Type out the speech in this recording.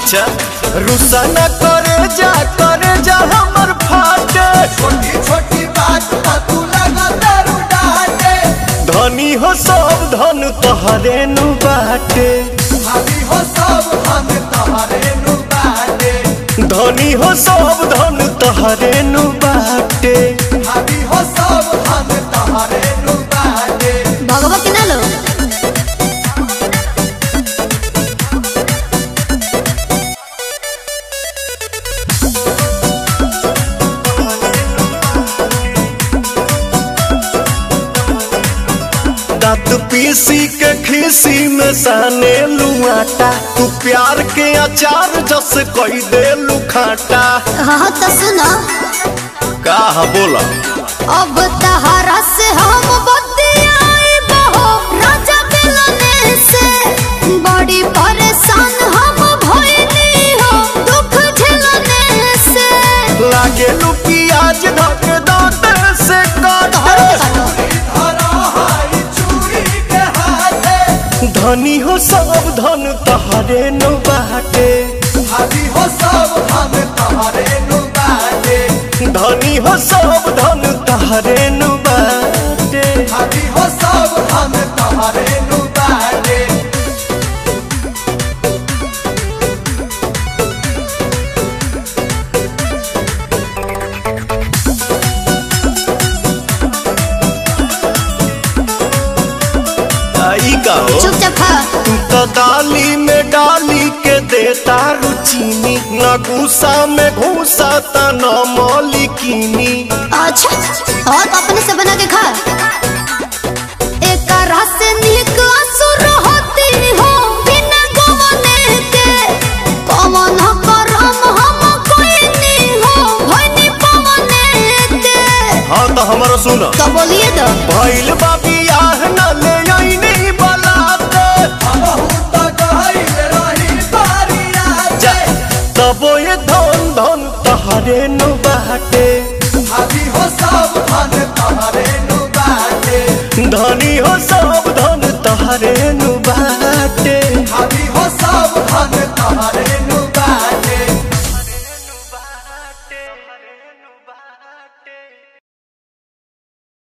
अच्छा रुसा न करे जा करे जा हमर फाटे छोटी छोटी बात पर तू लगा दारू डाटे धनी हो सब धन तोहरे नु बाटे भाभी हो सब हम तोहरे नु बाटे धनी हो सब धन तोहरे नु बाटे भाभी हो सब हम तोहरे नु बाटे भगवा के ना लो दांत पीसी के खीसी में साने लुआटा तू प्यार के अचार जस कई दे लुखाटा हाँ तो सुनो का बोला अब तहरा से हम बतियाई बहो राजा मिलने से बड़ी परेशान हम भइली हो दुख झेलने से लागे लू प्याज ढक दांत से काटे धरा हाई चूड़ी के हाथे धनी हो सब धन तहरे नु बाटे भाभी हो सब हम तोहरे नु बाटे धनी हो सब धन तहरे नु बाटे भाभी हो सब हम तोहरे नु बाटे आई का हो चुपचाप खा तू तो दाली में डाली के देता रुचीनी न गुस्सा में घूसा त न मौलिकीनी अच्छा और तो अपने से बना के खा एक रस निक असुर होती हो बिना गवने के कमन करम हम कोई नहीं हो भइनी पवने के हाँ तो हमारा सुन तो बोलिए तो भइल बाबी आह न ले आईनी बलाते बहुत गहिल रही बारिया जा तबो ये धन धन तहरे नु बाटे भाभी हो सब धन तोहरे नु बाटे धनी हो सब धन तहरे नु बाटे भाभी हो सब धन तोहरे